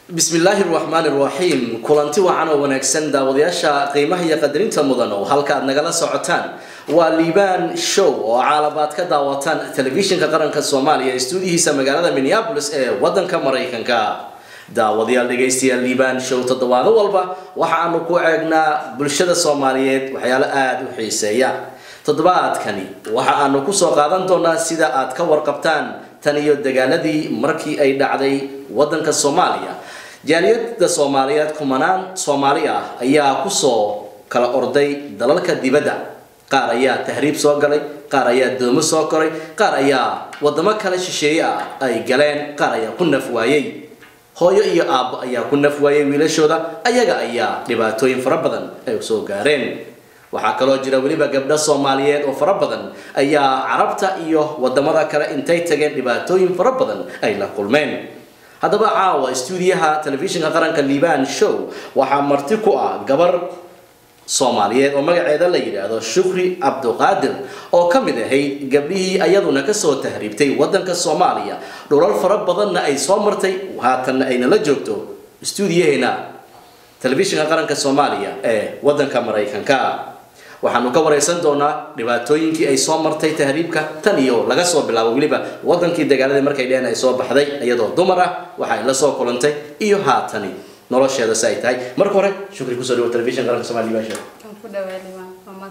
bismillaahi raxmaani raxiim kulanti wacan oo wanaagsan daawadayaasha qiimaha iyo qadarinta mudan oo halka aad nagala socotaan waa liibaan show oo caalabaad ka daawataan telefishinka qaranka soomaaliya stuudihiisa magaalada minneapolis ee wadanka maraykanka daawadayaal dhegaystayaal liibaan show toddobaado walba waxa aanu ku eegnaa bulshada soomaaliyeed waxyaalo aada u xiiseeya toddobaadkani waxa aanu kusoo qaadan doonaa sida aad ka warqabtaan tan iyo dagaaladii markii ay dhacday wadanka soomaaliya jaaliyada soomaaliyeed kumanaan soomaali ah ayaa kusoo kala orday dalalka dibadda qaar ayaa tahriib soo galay qaar ayaa doomo soo koray qaar ayaa wadamo kale shisheeye ah ay galeen qaar ayaa ku naf waayey hooyo iyo aabbo ayaa ku naf waayey wiilashooda ayaga ayaa dhibaatooyin fara badan ay soo gaareen waxaa kaloo jira weliba gabdho soomaaliyeed oo fara badan ayaa carabta iyo wadamada kale intay tageen dhibaatooyin fara badan ay la kulmeen haddaba caawa stuudiyaha telefishinka qaranka liibaan show waxaa marti ku ah gabar soomaaliyeed oo magaceeda la yidhaahdo shukri cabduqaadir oo ka mid ahayd gabdhihii ayaduna kasoo tahriibtay wadanka soomaaliya dhulal fara badanna ay soo martay haatanna ayna la joogto stuudiyaheena telefishinka qaranka soomaaliya ee wadanka maraykanka waxaanu ka wareysan doonaa dhibaatooyinkii ay soo martay tahriibka tan iyo laga soo bilaabo weliba wadankii dagaaladii markay dheheen ay soo baxday iyadoo dumar ah waxa ay la soo kulantay iyo haatani nolosheeda si ay tahay marka hore shukri kusoo dhawo telefishin qaranka somalia liibaan show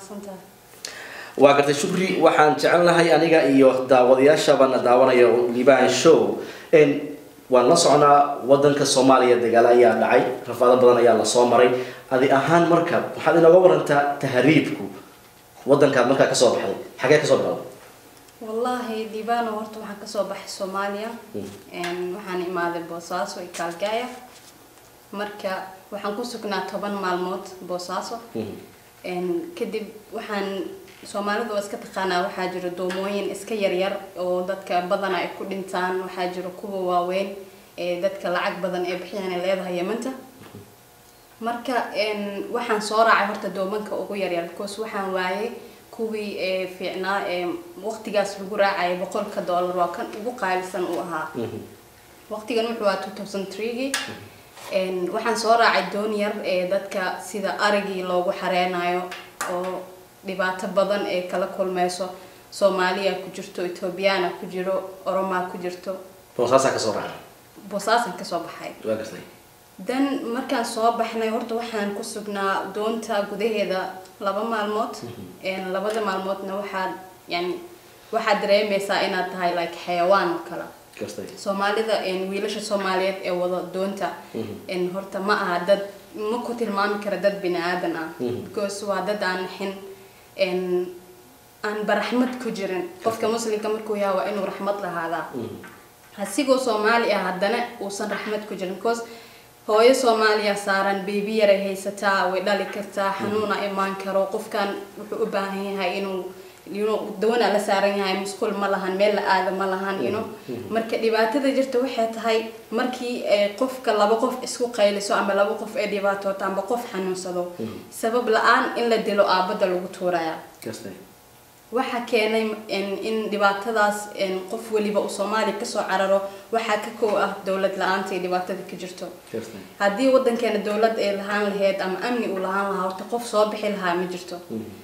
waa gartay shukri waxaan jecelnahay aniga iyo daawadayaashabana daawanaya liibaan show waan la soconaa wadanka soomaaliya dagaalo ayaa dhacay rafaado badan ayaa lasoo maray adi ahaan marka waxaad inooga warantaa tahriibku wadankaad markaa kasoo baxday xagee kasoo bilowday wallaahi diibano horta waxaan kasoo baxay soomaaliya waxaan imaaday boosaaso iyo kaalgaaya marka waxaan ku sugnaa toban maalmood boosaaso kadib waxaan soomaalida waa iska taqaanaa waxaa jiro doomooyin iska yaryar oo dadka badana ay ku dhintaan waxaa jiro kuwa waaweyn ee dadka lacag badan ee bixiyaan ay leedahay yamanta marka waxaan soo raacay horta doomanka ugu yaryar because waxaan waayay kuwii ee fiicnaa ee waqtigaas lagu raacaya boqolka dollar waa kan ugu qaalisan uu ahaa waqtigan wuxuu waa two thousand threegii waxaan soo raacay doon yar ee dadka sida arigii loogu xareenayo oo dhibaato badan ee kala kulmeyso soomaaliya ku jirto ethoobiyaana ku jiro oromaa ku jirto boosaasaa kasoo raacay boosaasan kasoo baxay waa gartay dan markaan soo baxnay horta waxaan ku sugnaa doonta gudaheeda laba maalmood labada maalmoodna waxaad yani waxaad dareemeysaa inaad tahay like xayawaan oo kale gartay soomaalida wiilasha soomaaliyeed ee wada doonta horta ma aha dad ma ku tilmaami kara dad bini aadan ah because waa dad aan naxin aan baraxmad ku jirin qofka muslimka markuu yaha waa inuu raxmad lahaadaa asigoo soomaali ah haddana uusan raxmad ku jirin because hooyo soomaaliya saaran beebi yaray haysataa way dhali kartaa xanuuna imaan karo qofkan wuxuu u baahan yahay inuu ino dawana la saaran yahay musqul ma lahan meel la aada ma lahan ino marka dhibaatada jirta waxay tahay markii qofka laba qof isku qayliso ama laba qof ay dhibaatooto amba qof xanuunsado sabab la-aan in la dilo aabada lagu tuuraya gartay waxaa keenay in dhibaatadaas qof weliba uu soomaaliya kasoo cararo waxaa ka kow ah dowlad la-aanta iyo dhibaatada ka jirto gartay haddii wadankeena dowlad ay lahaan lahayd ama amni uu lahaan lahaa horta qof soo bixi lahaa ma jirto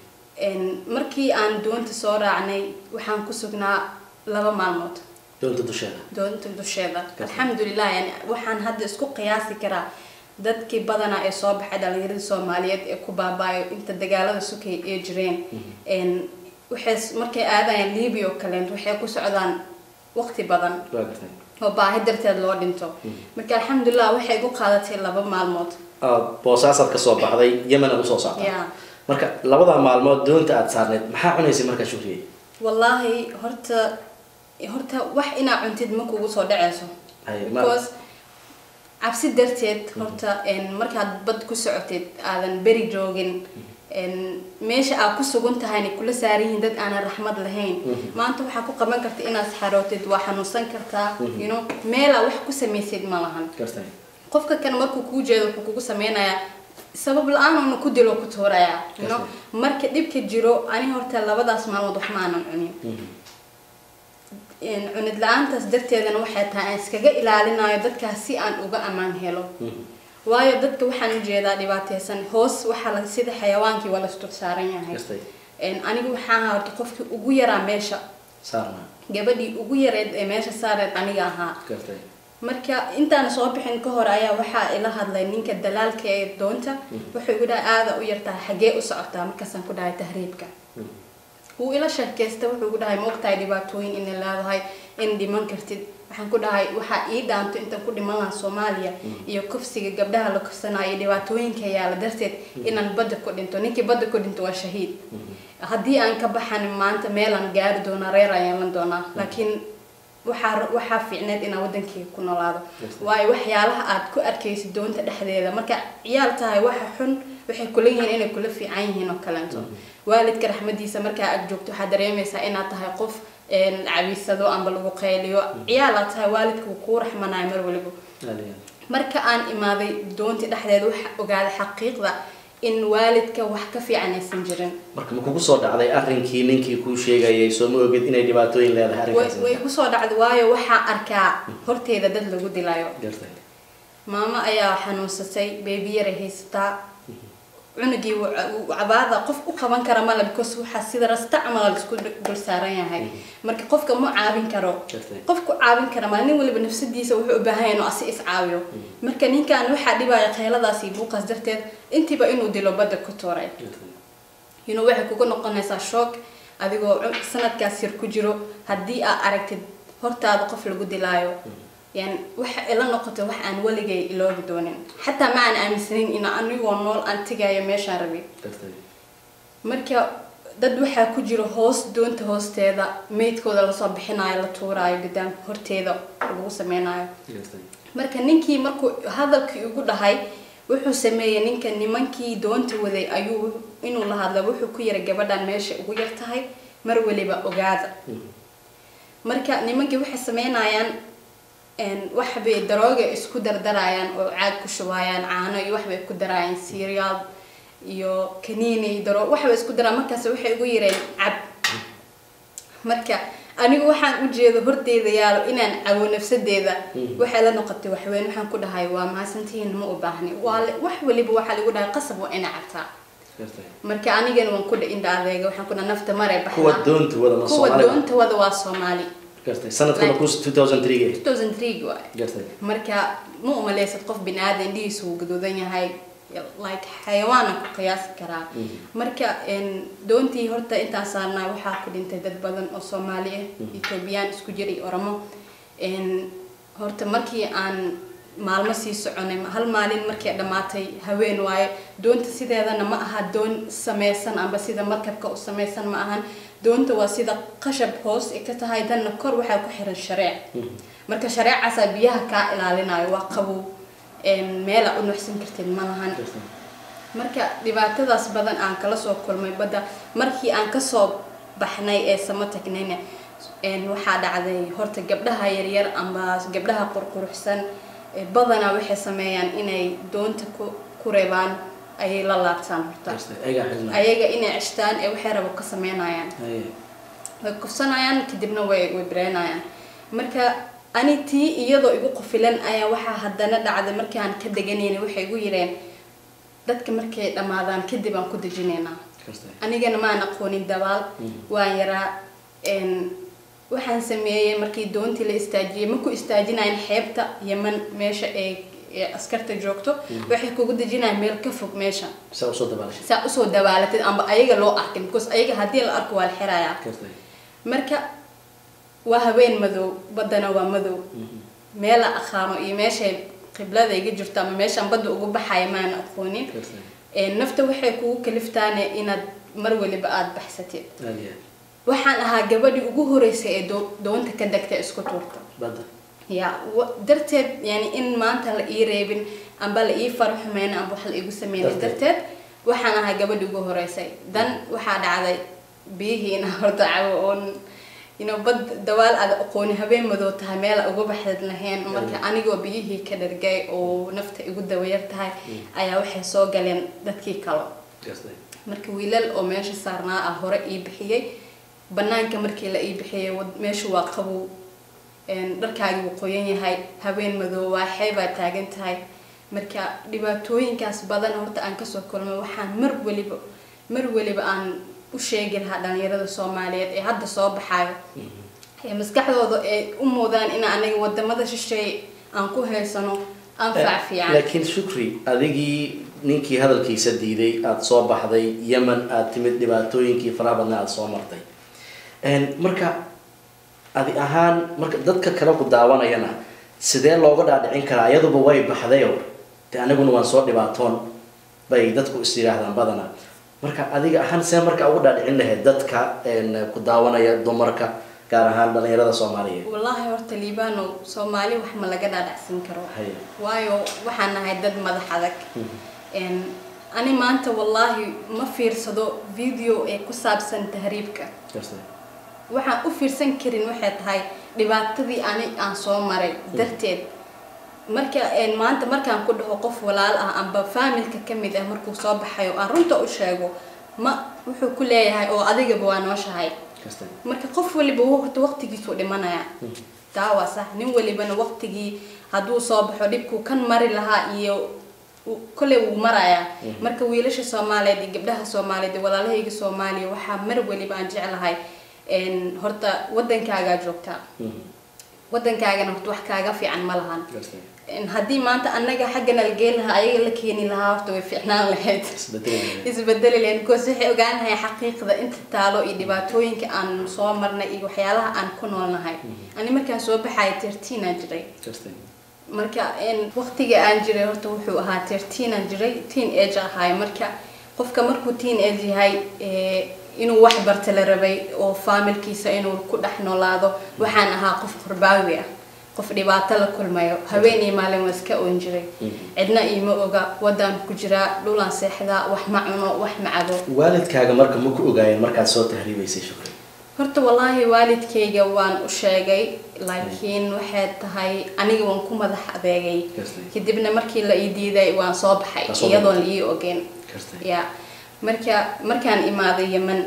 markii aan doonta soo raacnay waxaan ku sugnaa laba maalmood doonta dusheeda doonta dusheeda alxamdulilah yani waxaan hadda isku qiyaasi karaa dadkii badanaa ee soo baxay dhalinyaradii soomaaliyeed ee ku baabaayo inta dagaalada sukay ee jireen waxay markay aadayaan libiya oo kaleent waxay ku socdaan waqti badan waa gartay oo baahi darteed loo dhinto marka alxamdulilah waxay igu qaadatay laba maalmood aad boosaasaad kasoo baxday yemen aad usoo soctaa ya marka labada maalmood doonta aad saarneyd maxaa cunaysay markaa shukriye wallaahi horta horta wax inaa cuntid ma kugu soo dhaceyso Hay, ma- because cabsi darteed horta markaad bad ku socotid aadan beri joogin meesha aad ku sugan tahayna kula saaran yihiin dad aanan raxmad lahayn maanta waxaa ku qaban karta inaad xarootid waa xanuunsan kartaa you know meelaa wax ku samaysid ma lahan gartay qofka kan markuu kuu jeedo wuxuu kugu sameynayaa sabab la-aan uuna ku dilo ku tuuraya you know marka dhibka jiro ani horta labadaas maalmood wax ma aanan cunin cunid la-aantaas darteedana waxay tahay aan iskaga ilaalinayo dadkaas si aan uga ammaan helo waayo dadka waxaan ujeedaa dhibaateysan hoos waxaa la sida xayawaankii waa lasdul saaran yahay Gartay. anigu waxaan ahaa horta qofkii ugu yaraa meesha saarna gabadhii ugu yareed ee meesha saareed aniga ahaa gartay marka intaan soo bixin ka hor ayaa waxaa ila hadlay ninka dalaalka ee doonta wuxuu igu dhahay aada u yartahay xaggee u socotaa markaasaan ku dhahay tahriibka wuu ila sheekaysta wuxuu igu dhahay ma ogtahay dhibaatooyin inay leedahay in dhiman kartid waxaan ku dhahay waxaa ii dhaanto intaan ku dhiman lahaa soomaaliya iyo kufsiga gabdhaha la kufsanayo iyo dhibaatooyinka yaala darteed inaan badda ku dhinto ninkii badda ku dhinto waa shahiid haddii aan ka baxan maanta meelaan gaari doonaa reer aan yeelan doonaa laakiin waxaa waxaa fiicneed inaan wadankeyga ku noolaado waayo waxyaalaha aad ku arkaysid doonta dhexdeeda marka ciyaal tahay waxa xun waxay kula yihiin inay kula fiican yihiin oo kaleento waalidka raxmadiisa markaa aad joogto waxaad dareemaysaa inaad tahay qof cabiisado amba lagu qayliyo ciyaalaad tahay waalidka wuu kuu raxmanayo mar waliba marka aan imaaday doontii dhexdeeda waxa ogaaday xaqiiqda in waalidka wax ka fiican aysan jirin marka ma kugu soo dhacday arrinkii ninkii kuu sheegayay soo ma ogid inay dhibaatooyin leedahay way arrinkaas way kusoo dhacday waayo waxaa arkaa horteeda dad lagu dilayo gartay maamo ayaa xanuunsatay beebi yaray haysataa cunugii wuu ca- wuu cabaada qof u qaban kara male because waxaa sida rasta camal laisku dul saaran yahay marka qofka ma caawin karo Gartay. qofku caawin kara male nin waliba nafsadiisa wuxuu u baahan yahay inuu asi is caawiyo marka ninkan waxaa dhibaya qayladaas iyo buuqaas darteed intiiba inuu dilo badda ku tuuray you know waxay kugu noqonaysaa shock adigoo cu- sanadkaas yar ku jiro haddii aad aragtid hortaada qof lagu dilaayo yani waxa ila noqotay wax aan weligay iloobi doonin xataa ma aan aaminsanayn in anigoo nool aan tegayo meeshaan rabay gartay marka dad waxaa ku jiro hoos doonta hoosteeda meydkooda lasoo bixinayo la tuuraayo gadaam horteeda lagu sameynayo gartay marka ninkii markuu hadalkii ugu dhahay wuxuu sameeyey ninka nimankii doonta waday ayuu inuu la hadla wuxuu ku yiri gabadhan meesha ugu yar tahay mar waliba ogaada marka nimankii waxay sameynayaan een, waxbay darooga isku dardarayaan oo caag ku shubayaan caano iyo waxbay ku darayaan cereal iyo kaniini daro waxbay isku daraan markaas waxay ugu yireen cab marka anigu waxaan u jeedo horteeda yaalo inaan cawo nafsadeeda waxay la noqotay waxweyn waxaan ku dhahay waa mahadsantihiin ma u baahni waa le- wax waliba waxaa lagu dhahay qasab waa ina cabtaa gartay marka anigana waan ku dha indha adeega waxaan ku dhaha nafta maray kuwa baxdaa doonta wada ma kuwa Soomaali doonta wada waa soomaali gartay sanadkuna ku 2003 2003 waay gartay marka ma umaleysad qof bini aadan indhihiisu uu gaduudan yahay like xayawaana ku qiyaasi karaa marka een, doontii horta intaan saarnaa waxaa ku dhintay dad badan oo soomaali ah ethoobiyan isku jir iyo oromo een, horta markii aan maalmo sii soconay hal maalin markay dhammaatay haween waaye doonta sideedana ma aha doon sameysan amba sida markabka u sameysan ma ahan doonta waa sida qashab hoos ay ka tahay danna kor waxaa ku xiran shareec marka shareecaasaa biyaha kaa ilaalinayo waa qabow een, meela u nuxsan kartid ma lahan gartay marka dhibaatadaas badan aan kala soo kulmay badda markii aan kasoo baxnay ee sama tagnayna een, waxaa dhacday horta gabdhaha yaryar amba gabdhaha qurquruxsan ee badanaa waxay sameeyaan inay doonta ku ku reebaan ayay la laabtaan horta gartay ayaga xilna ayaga inay cishtaan ee waxay rabo ka sameynayaan Aye. way kufsanayaan kadibna way way bareynayaan marka ani tii iyadoo igu qufilan ayaa waxaa haddana dhacday markii aan ka deganayna waxay igu yireen dadka markay dhammaadaan kadib aan ku dejinaynaa gartay anigana maan aqoonin dabaal waan yaraa een, waxaan sameeyey markii doontii la istaajiyey ma ku istaajinayn xeebta yeman meesha ay ee askarta joogto waxay kugu dejinayaan meel ka fog meesha saa usoo dabaalashay saa usoo dabaalatid amba ayaga loo arkin because ayaga haddii la arko waa la xirayaa gartay marka waa haween madow baddana waa madow meela aqaano iyo meeshay qiblada iga jirto ama meeshaan badda ugu baxaya maan aqoonin gartay Ee, nafta waxay kugu kaliftaane inaad mar waliba aada baxsatid aad iyo aad waxaan ahaa gabadhii ugu horeysay ee doo- doonta ka degta isku tuurta badda ya wa- darteed yani in maanta la ii reebin amba la ii faro xumeyn amba wax la iigu sameynin Darteed. darteed waxaan ahaa gabadhii ugu horeysay dan waxaa dhacday biyihii inaa horta cabo oon ino bad dawaal aad aqooni habeen madow tahay meel uga baxdad lahayn marka anigoo biyihii ka dhargay oo nafta igu dawayar tahay ayaa waxay soo galeen dadkii kalo gartay marka wiilal oo meesha saarnaa ah hore ii bixiyey banaanka markii la ii bixiyay wad- meeshu waa qabow een, dharkaagi wuu qoyan yahay habeen madow waa xeebaa taagan tahay marka dhibaatooyinkaas badan horta aan kasoo kulmay waxaan mar weliba mar weliba aan u sheegi lahaa dhalinyarada soomaaliyeed ee hadda soo baxayo ee maskaxdooda ay u muudaan in anaga wadamada shisheeye aan ku haysano anfac fiican laakiin shukri adigii ninkii hadalkiisa diiday aada soo baxday yemen aada timid dhibaatooyinkii faraha badna aada soo martay Een, marka adi ahaan marka dadka kale ku daawanayana sidee looga dhaadhicin karaa iyaduba way baxdayo de aniguna waan soo dhibaatoon bay dadku is yidhaahdaan badana marka adiga ahaan see marka ugu dhaadhicin lahayd dadka een, ku daawanaya dumarka gaar ahaan dhalinyarada soomaaliyeed wallaahi horta liibano soomaali wax ma laga dhaadhacsin karo Haye. waayo waxaan nahay dad madax adag Een, ani maanta wallaahi ma fiirsado video ee ku saabsan tahriibka waxaan u fiirsan karin waxay tahay dhibaatadii ani aan soo maray darteed marka een, maanta markaan ku dhaho qof walaal ah amba faamilka ka mid ah markuu soo baxayo aan runta u sheego ma wuxuu ku leeyahay oo adigaba waa nooshahay marka qof waliba waqti waqtigiisuu dhimanaya taa waa sax nin walibana waqtigii hadduu soo baxo dhibkuu kan mari lahaa iyo u- kolley wuu marayaa marka wiilasha soomaaliyeed iyo gabdhaha soomaaliyeed iyo walaalahayga soomaaliya waxaa mar waliba aan jeclahay een, horta wadankaagaa joogtaa wadankaagana horta wax kaaga fiican ma lahan Een, haddii maanta annaga xaggana la geen lahaa ayaga la keeni lahaa horta way fiicnaan lahayd isbedeli lahayn because waxay ogaanahay xaqiiqda inta taalo iyo dhibaatooyinka aan soo marnay iyo waxyaalaha aan ku noolnahay ani markaan soo baxaya tertiin aan jiray marka een, waqtiga aan jiray horta wuxuu ahaa tertiin aan jiray teen age ahaay marka qofka markuu teen age yahay ee, inuu wax barta la rabay oo faamilkiisa inuu ku dhex noolaado waxaan ahaa qof qurbaawi ah qof dhibaato la kulmayo habeen iyo maalin waa iska oon jiray cidna iima oga wadaan ku jiraa dhulaan seexdaa wax ma cuno wax ma cabo waalidkaaga marka ma ku ogaayeen markaad soo tahriibaysay shukri horta wallaahi waalidkayga waan u sheegay laakiin waxay tahay aniga waan ku madax adeegay Gartay. kadibna markii la ii diiday waan soo baxay Waa soo iyadoon la baxay. ii ogeyn Gartay. ya marka markaan imaaday yeman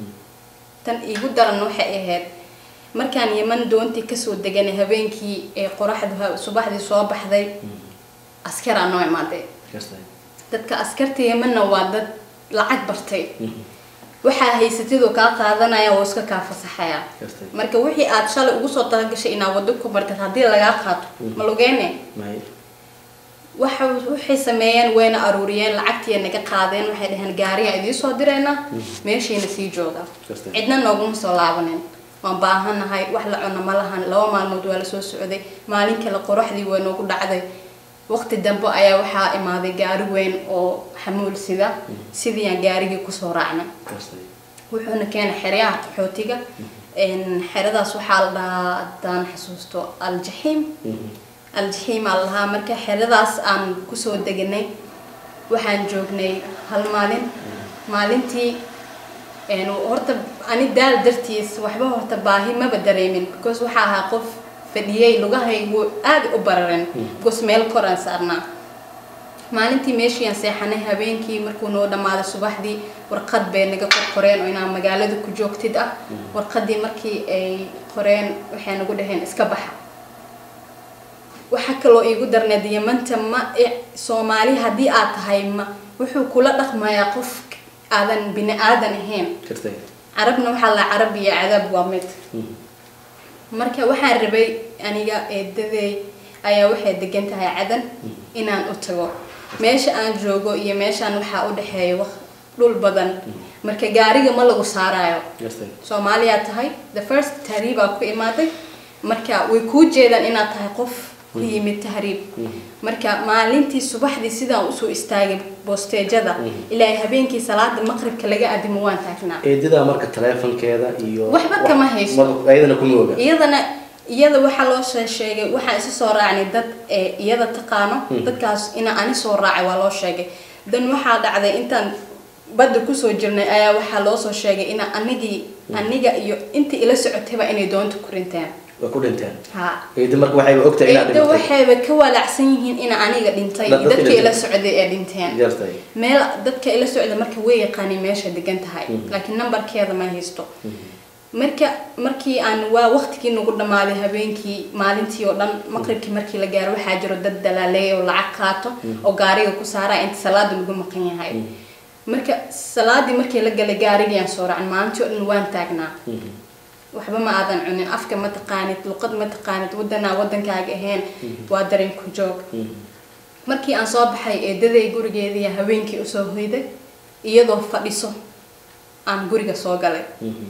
tan iigu daran waxay ahayd markaan yeman doontii kasoo deganay habeenkii ee qoraxdu ha- subaxdii soo baxday askaraa noo imaaday dadka askarta yemanna waa dad lacag bartay waxaa haysatidoo kaa qaadanaya oo iska kaa fasaxaya Gartay. marka wixii aad shalay ugu soo talagashay inaad wado ku bartad haddii lagaa qaato ma lugeene waxa waxay sameeyeen wayna aruuriyeen lacagtiiya naga qaadeen waxay dhaheen gaariga idiin soo direynaa meeshiina sii jooga Gartay. cidna nooguma soo laabanin waan baahanahay wax la cuno ma lahan laba maalmood waa lasoo socday maalin kale qoraxdii waa noogu dhacday waqti dambe ayaa waxaa imaaday gaari weyn oo xamuul sida sidii aan gaarigii kusoo raacnay wuxuuna keenay xeryaha qaxootiga Een, xeradaas waxaa la dhahaa haddaan xasuusto aljaxiim aljaxiim aa la dhahaa marka xeradaas aan kusoo deganay waxaan joognay hal maalin maalintii een, horta ani daal dartiis waxba horta baahi maba dareemin because waxaa ahaa qof fadhiyey lugahaygu aad u bararen because meel koraan saarnaa maalintii meeshii aan seexanay habeenkii markuu noo dhammaaday subaxdii warqad bay naga qor qoreen oo inaan magaalada ku joogtid ah warqadii markii ay qoreen waxay nagu dhaheen iska baxa waxaa kaloo iigu darneed yamanta ma i- soomaali haddii aad tahay ma wuxuu kula dhaqmayaa qof aadan bini aadan ahayn carabna waxaa la carab iyo cadaab waa mid marka waxaan rabay aniga eedaday ayaa waxay degan tahay cadan inaan u tago meesha aan joogo iyo meeshaan waxaa u dhexeeya waq- dhul badan marka gaariga ma lagu saarayo soomaaliyaa tahay the first tahriibaa ku imaaday marka way kuu jeedaan inaad tahay qof ku yimid tahriib marka maalintii subaxdii sidaan usoo istaagay boosteejada ilaa habeenkii salaada maqribka laga adimo waan taagnaa eedadaa marka taleefankeeda iyo Waxba kama haysto. mar- ayadana kuma oga iyadana iyada waxaa loo shee- sheegay waxaan isa soo raacnay dad ee iyada taqaano dadkaas ina ani soo raacay waa loo sheegay dan waxaa dhacday intaan badda kusoo jirnay ayaa waxaa loo soo sheegay ina anigii aniga iyo intii ila socotayba inay doonta ku rinteen way ku dhinteen ha eeda marka waxayba ogtahay inaad eedda dhimatay waxayba ka walaacsan yihiin ina aniga dhintay Dad- iyo dadka dadka ila dhintay. socday ee dhinteen jartay meel dadka ila socda marka way yaqaaniin meesha degan tahay laakiin nambarkeeda ma haysto marka markii aan waa waqtigii nagu dhammaaday habeenkii maalintii oo dhan maqribkii markii la gaaro waxaa jiro dad dalaaleey oo lacag qaato oo gaariga ku saara inta salaada lagu maqan yahay marka salaadii markii la galay gaarigii aan soo raacin maalintii oo dhan waan taagnaa waxba ma aadan cunin afka ma taqaanid luqad ma taqaanid wadanaa wadankaaga ahayn waa dareen ku joog markii aan soo baxay eedaday gurigeedii haweenkii usoo hoyday iyadoo fadhiso aan guriga soo galay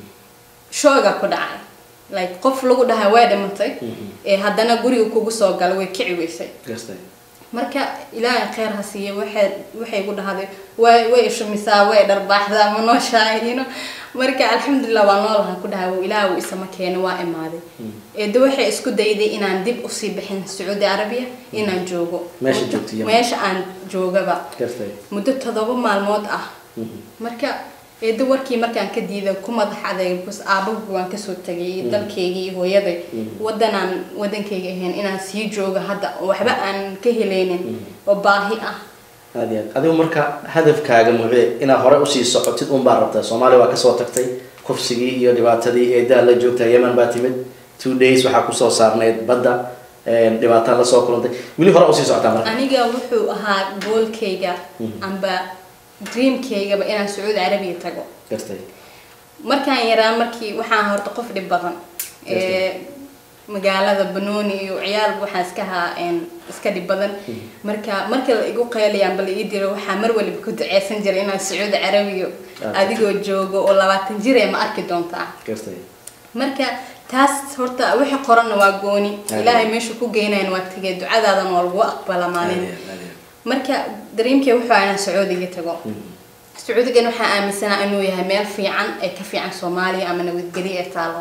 shooga ku dhacay like qof lagu dhahay way dhimatay ee haddana guriga kugu soo galay way kici weysay gartay marka ilaahay kheyr ha siiye waxay waxay ku dhahday way way ishumisaa way dharbaaxdaa ma nooshahay you know marka alxamdulilah waa noolahan ku dhahay ilaahay uu isama keenay waa imaaday eedda waxay isku dayday inaan dib usii bixin sacuudi carabiya inaan joogo Meesha joogto Yemen. meesha aan joogaba gartay muddo todoba maalmood ah marka eedda warkii markaan ka diiday ku madax adeeg bas aabahu waan kasoo tegay dalkeygii iyo hooyaday wadanaan wadankayga ahayn inaan sii joogo hadda oo waxba aan ka helaynin oo baahi ah aad iyo aad adigu marka hadafkaaga muxuu inaad hore usii socotid un baa rabtaa soomaaliya waa kasoo tagtay kufsigii iyo dhibaatadii eedaha la joogta yemen baa timid two days waxaa kusoo saarnayd badda dhibaataan lasoo kulantay weli hore usii socotaa marka aniga wuxuu ahaa goolkayga amba dreamkaygaba inaan sacuudi carabiya tago gartay markaan yaraa markii waxaan horta qof dhib badan ee magaalada banooni iyo ciyaal waxaan iska ahaa een, iska dhib badan marka marka la igu qeelayaan bal ii diro waxaa mar waliba ku duceysan jiray inaan sacuudi carabiya Ah. adigoo joogo oo labaatan jir ee ma arki doontaa gartay marka taas horta wixii qoranna waa gooni Aad. ilaahay meeshu ku geynayan waa tegay ducadaadan waa lagu aqbala aad maalin iyo aad, aad iyo marka dareemkay wuxuu ahaa inaan sacuudiga tago sacuudigan waxaa aaminsanaa inuu yahay meel fiican ee ka fiican soomaaliya ama nabadgelyo ee taalo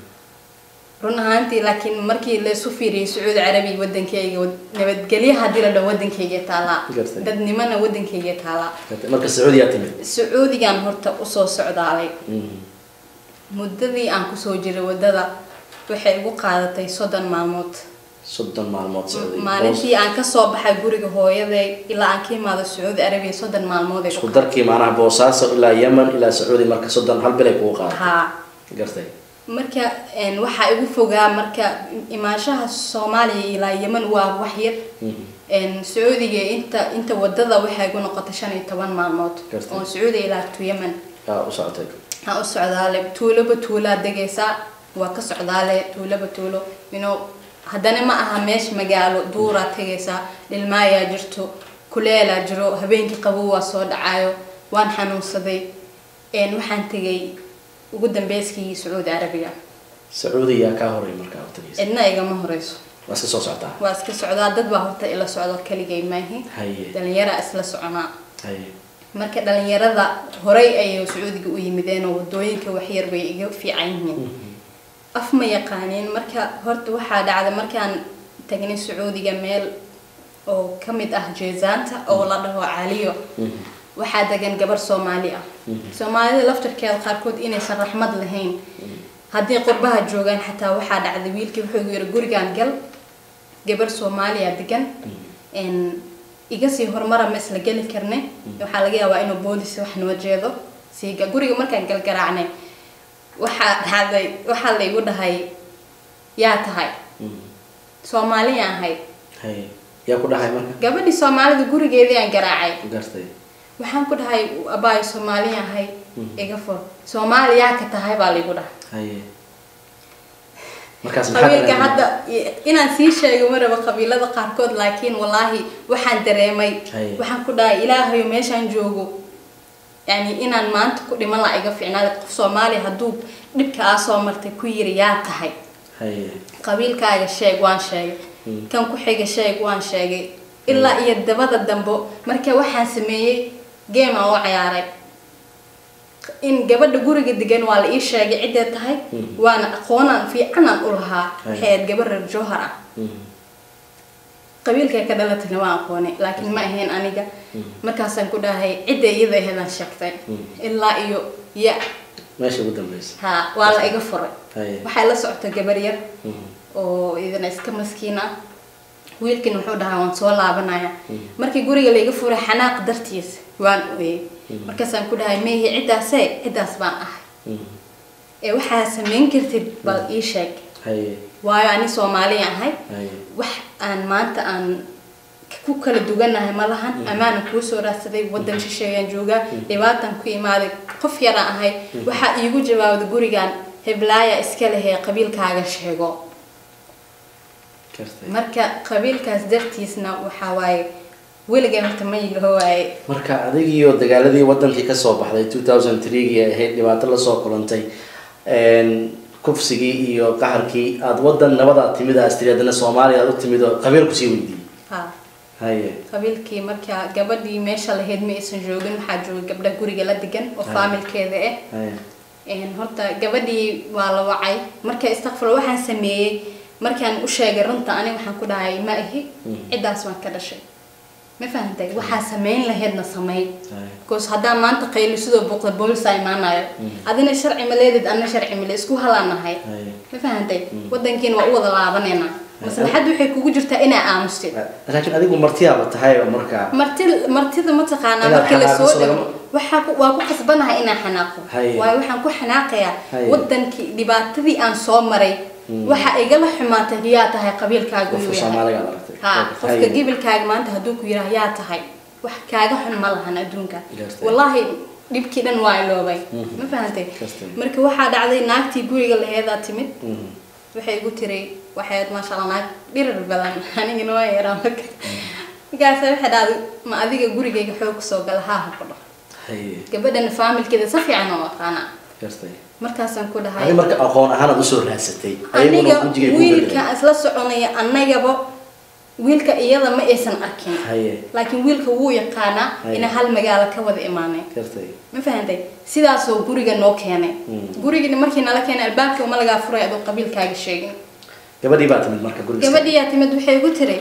run ahaantii laakiin markii laysu fiiriyay sacuudi carabiya wadankeyga wad- nabadgelyo haddii la dhaho wadankeyga taalaa Gartay. dadnimana wadankeyga taalaa gartay marka sacuudiyaa timid sacuudigan horta usoo socdaalay Mhm. muddadii aan kusoo jiray wadada waxay igu qaadatay soddon maalmood soddon maalmood sacuudi maalintii aan kasoo baxay guriga hooyaday ilaa aan ka imaado sacuudi carabiya soddon maalmood ay isku darkii maanaha boosaaso ilaa yemen ilaa sacuudi marka soddon hal bilay kugu qaaday haa gartay marka een, waxaa igu fogaa marka imaanshaha soomaaliya ilaa yemen waa wax yar Mhm. een, sacuudiga inta inta wadada waxay igu noqotay shan iyo toban maalmood Gartay. oo sacuudi ilaa to yemen aa u socotay aan u socdaale tuuloba tuulaa degaysaa waa ka socdaale tuuloba tuulo you know haddana ma aha meesha magaalo duuraa tegaysaa dhilmaayaa jirto kuleelaa jiro habeenkii qabow waa soo dhacayo waan xanuunsaday een, waxaan tegay ugu dambeyskii sacuudi carabiga sacuudi yaa kaa horay markaa waqtigiisa cidna igama horeyso waa iska soo socotaa waa iska socdaa dad baa horta ila socdo keligay maahi haye dhalinyaraa isla soconaa haye marka dhalinyarada horey ayay sacuudiga u yimideen oo wadooyinka waxyar bay iga fiican yihiin af ma yaqaaniin marka horta waxaa dhacday markaan tagnay sacuudiga meel oo ka mid ah jeezaanta oo la dhaho caliyo waxaa degan gabar soomaali ah soomaalida laftarkeeda qaarkood inaysan raxmad lahayn haddii qurbaha joogaan xataa waxaa dhacday wiilkii wuxuu yiri gurigaan gal gabar soomaaliya degan een, iga sii horumara ma isla geli karne waxaa laga yaabaa inuu boolis wax noo jeedo siiga guriga markaan galgaraacnay waxaa dhacday waxaa la igu dhahay yaa tahay soomaaliya ahayd haye yaa ku dhahay marka gabadhii soomaalida gurigeedii aan garaacay gartay waxaan ku dhahay abaayo soomaaliya ahay iga fur soomaaliyaa ka tahay baa laigu dhahay haye markaas maxaa qabiilka dareemay? hadda inaan sii sheego maraba qabiilada qaarkood laakiin wallaahi waxaan dareemay Haye. waxaan ku dhahay ilaahayo meeshaan joogo yani inaan maanta ku dhiman laa iga fiicnaada qof soomaaliya hadduu dhibka aa soo martay ku yiri yaa tahay haye qabiilkaaga sheeg waan sheegay kan ku xiga sheeg waan sheegay ilaa iyo dabada dambo marka waxaan sameeyey game aan u ciyaaray in gabadha guriga degan waa la ii sheegay ciddee tahay waana aqoonaan fiicanaan u lahaa waxay ahayd gabar reer jowhar ah qabiilkay ka dhalatayna waan aqoonay laakiin ma ahayn aniga markaasaan ku dhahay cidda iyada aheedaan sheegtay ilaa iyo ya meesha ugu dambeysa ha waa la iga furay haye waxay la socota gabar yar oo idina iska maskiin ah wiilkin wuxuu dhahaa waan soo laabanaya markii guriga laiga furay xanaaq dartiis waan ooyey markaasaan ku dhahay meehi ciddaasee ciddaas baan ahay ee waxaa samayn kartid bal ii sheeg haye waayo ani soomaaliya ahay haye wax aan maanta aan ku kala duganahay ma lahan ammaana kuu soo raadsaday wadan shisheeyaan joogaa dhibaatan ku imaaday qof yaraan ahay waxaa iigu jawaabda gurigan heblaaya iska lehee qabiilkaaga sheego gartay marka qabiilkaas dartiisna waxaa waaye weligay horta ma yilaho waaye marka adigiyo dagaaladii wadankii kasoo baxday two thousand threegii ay ahayd dhibaato lasoo kulantay kufsigii iyo qaxarkii aada wadan nabadaad timid aad tiri haddana soomaaliya aad u timid oo qabiil kusii weydiiyey ha haye qabiilkii marka gabadhii meesha lahayd ma aysan joogin waxaa jooga gabdha guriga la degan oo Ah. faamilkeeda ah haye Een, horta gabadhii waa la wacay marka istakfur waxaan sameeyey markaan u sheegay runta ani waxaan ku dhahay ma ahi Mhm. ciddaas waan ka dhashay ma fahantay waxaa samayn lahaydna sameey haye because haddaan maanta qayli sidoo buuqda boolisaa imaanayo Mhm. adina sharci ma leedid anna sharci male isku halaanahay haye ma fahantay Mhm. wadankiina waa u wada laabaneynaa maslaxaddu waxay kugu jirtaa inaa aamustid laakiin adigu martiyaaba tahay oo markaa marti martida mataqaanaa Inaad marka lasoo xanaaqdo dhigo lagama- waxaa ku- waa ku qasbanahay inaan xanaaqo Haye. waayo waxaan ku xanaaqayaa Haye. wadankii dhibaatadii aan soo maray Mm. waxa igala xumaatay yaa tahay qabiilkaaga qofka uu yahay soomaaliga aad aragtay ha Haye. qofka gibilkaaga maanta hadduu ku yidhaah yaa tahay wax kaaga xun ma lahan adduunka Gartay. wallaahi dhibkii dhan waa iloobay Mhm. ma fahantay Gartay. marka waxaa dhacday naagtii guriga laheedaa timid Mhm. waxay igu tiri waxayd maasha allah naag dhirir badan anigana waa yaraa marka markaasa waxay dhahday ma adiga gurigayga xoog kusoo gala haa ha ku dhaho haye gabadhan faamilkeeda si fiican oo aqaana gartay markaasaan ku dhahay adi marka aqoon ahaan aad usoo raadsatay ayaguna aniga wejigay ku wiilka bedelay isla soconaya annagaba wiilka iyada ma aysan arkin haye laakiin wiilka wuu yaqaanaa Haye. inaan hal magaalo ka wada imaanay gartay ma fahantay sidaasoo guriga noo keenay Mm. gurigii markii nala keenay albaabka uma lagaa furay adoo qabiilkaaga sheegin gabadhii baa timid marka guriga gabadhii yaa timid waxay igu tiri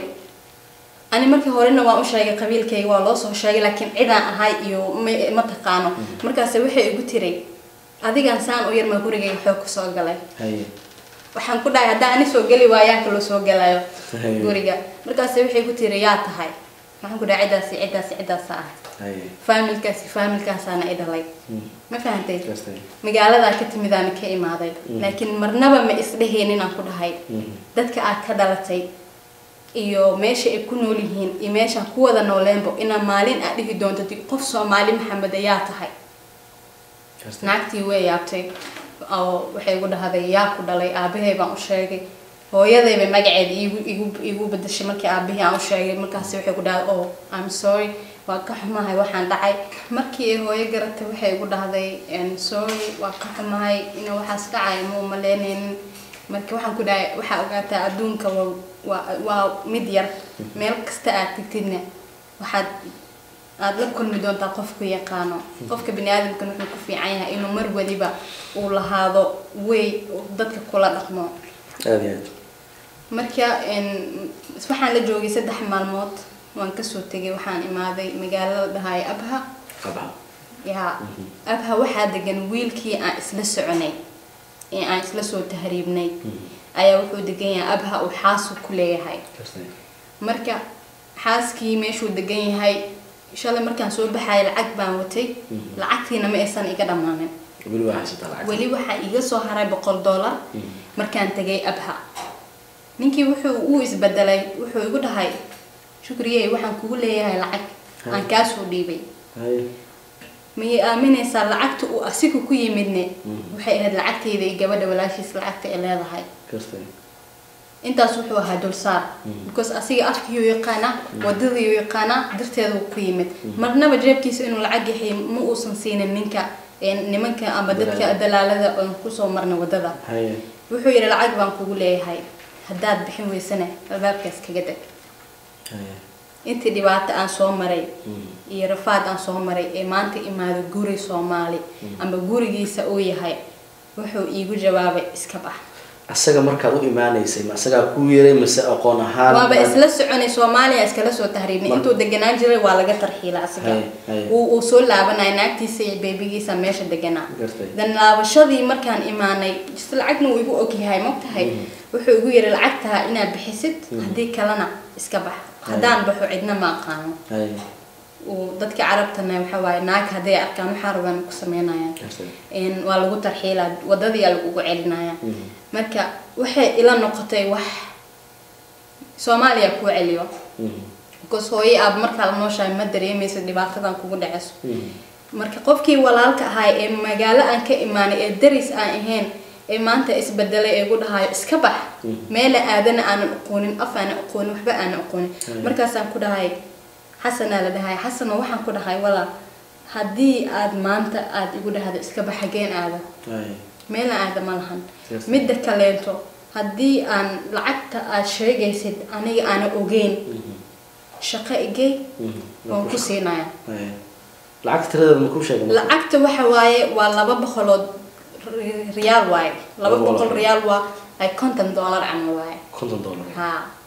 ani markii horena waan u sheegay qabiilkayga waa loo soo sheegay laakiin cidaan ahay iyo ma- ma taqaano markaase waxay igu tiri adigaan saan u yarmaa gurigayga xoog kusoo galay haye waxaan ku dhahay haddaan ani soo geli waayaa kaloo soo galayo Haye. guriga markaase waxay ku tiri yaa tahay waxaan ku dhahay ciddaasi ciddaasi ciddaasa ah haye faamilkaasi faamilkaasaana i dhalay Mm. ma fahantay gartay magaaladaa ka timidaana ka imaaday Mm. laakiin marnaba ma isdhehaynin aan ku dhahay Mhm. dadka aad ka dhalatay iyo meesha ay ku nool yihiin iyo meeshaan ku wada nooleenbo inaa maalin aad dhihi doonto di- qof soomaali maxamed ayaa tahay gartay naagtii way yaabtay oo waxay igu dhahday yaa ku dhalay aabahay baan u sheegay hooyaday bay magaceeda iigu igu igu bedeshay markii aabihii aan u sheegay markaasi waxay ku dhahday oh i'm sorry waa ka xumahay waxaan dhacay markii ay hooyo garatay waxay igu dhahday "Em, sorry waa ka xumahay ina waxaas dhacay ma umaleynaynin marka waxaan ku dhahay waxaa ogaataa adduunka waa waa waa mid yar meel kasta aad tegtidna waxaad aada la kulmi doontaa qofku yaqaano qofka bini aadamkan wuxuu ku fiican yahay inuu mar waliba uu lahaado way uu dadka kula dhaqmo aada iyo aad marka een, waxaan la joogay saddex maalmood waan kasoo tegay waxaan imaaday magaalada dhahay abha qabha yaa abha waxaa degan wiilkii aan isla soconay ee aan isla soo tahriibnay ayaa wuxuu degan yahay abha uu xaasu ku leeyahay gartay marka xaaskii meeshuu degan yahay shalay markaan soo baxaya lacag baan watay Mhm. lacagtiina ma aysan iga dhammaanin weli waa haysataa lacag weli waxaa iga soo haray boqol dollar Mhm. markaan tegay abha ninkii wuxuu uu isbedelay wuxuu igu dhahay shukriyey waxaan kugu leeyahay lacag aan kaasoo dhiibay haye miyay aaminaysaa lacagta uu asiga ku yimidne Mhm. waxay ahayd lacagtayda iyo gabadha walaashiis lacagta ay leedahay gartay intaas wuxuu ahaa dulsaar Mhm. because asiga afkiyuu yaqaanaa wadadiyuu yaqaanaa darteeda uu ku yimid marnaba jeebkiisa inuu lacag yahay ma uusan siinin ninka ee nimanka ama dadka Dalaalada. dalaalada oon kusoo marnay wadada haye wuxuu yidhi lacag baan kugu leeyahay haddaad bixin weysana albaabkaas kaga deg haye intii dhibaato aan soo maray Mhm. iyo rafaad aan soo maray ee maanta imaado guri soomaali ama gurigiisa uu yahay wuxuu iigu jawaabay iska bax asaga markaad u imaanaysay ma asagaa ku yeeray mise aqoon ahaan waaba isla soconay soomaaliya iskala soo tahriibnay Mar- intuu deganaan jiray waa laga tarxiila asiga Hay, hay. uu uu soo laabanaya naagtiisa iyo beebigiisa meesha deganaa Gartay. dan laabashadii markaan imaanay just lacagna uu igu ogyahay mogtahay wuxuu igu yiri lacagtaa inaad bixisid haddii kalena iska bax haddaan baxo cidna ma aqaano haye uu dadka carabtana waxa waaye naag hadday arkaan waxaa rabaan ku sameynayaan gartay een waa lagu tarxiilaa wadadii aa lagugu celinaya marka waxay ila noqotay wax soomaaliya kuu celiyo because hooyo aab markaa la nooshahay ma dareemaysa dhibaatadan kugu dhaceyso marka qofkii walaalka ahay ee magaalo aan ka imaanay ee daris aan ahayn ee maanta isbedelay ee gu dhahayo iska bax meela aadana aanan aqoonin af aanan aqoonin waxba aanan aqoonin Mm. markaasaan ku dhahay xasanaa la dhahay xasano waxaan ku dhahay walaal haddii aad maanta aad igu dhahdo iska bax hageen aada meela aada ma lahan Yes. midda kaleeto haddii aan lacagta aad sheegaysid aniga aana ogeyn shaqo igey waan ku siinaya lacag tiradeeda ma kuu sheegay lacagta waxa waaye waa laba boqolood ri- riyaal waaye laba Laba boqol boqol. riyaal waa ay konton dollar camal waaye konton dollar ha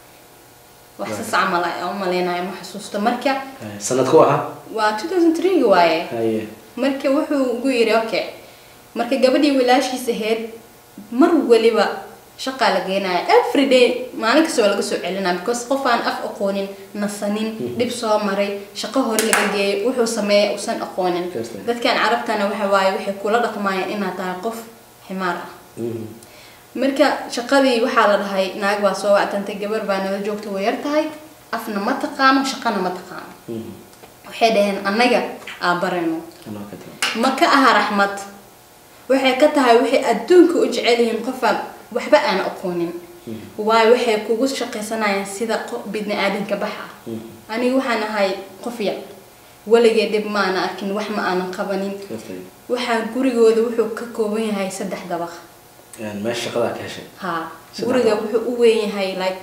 wax Right. sas camal aan u malaynayo ma xasuusto marka sanadku ahaa waa 2003 -ga waaye haye marka wuxuu ugu yidhi okay marka gabadhii wilaashiis ahayd mar waliba shaqaa la geenaya every day maalin kasta waa laga soo celinaya because qof aan af aqoonin nasanin dhib soo maray shaqo hore laga geeyay wuxuu sameeya usan aqoonin Kirsten. dadkan carabtana waxa waaye waxay kula dhaqmayaan inaad tahay qof ximaar ah marka shaqadii waxaa la dhahay naag baa soo wactantay gabar baa nala joogta way yar tahay afna ma taqaano shaqana ma taqaano waxay dhaheen annaga aa barayno ma ka aha raxmad waxay ka tahay waxay adduunka u jecel yihiin qofaan waxba aan aqoonin waayo waxay kugu shaqaysanayaan sida qof bidni aadanka bax ah aniga waxaan ahay qof yar weligee dhib ma ana arkin wax ma aanan qabanin waxaa gurigooda wuxuu ka kooban yahay saddex dabaq meesha shaqadaa ka heshay haa Saddex guriga dabaq. wuxuu u weyn yahay like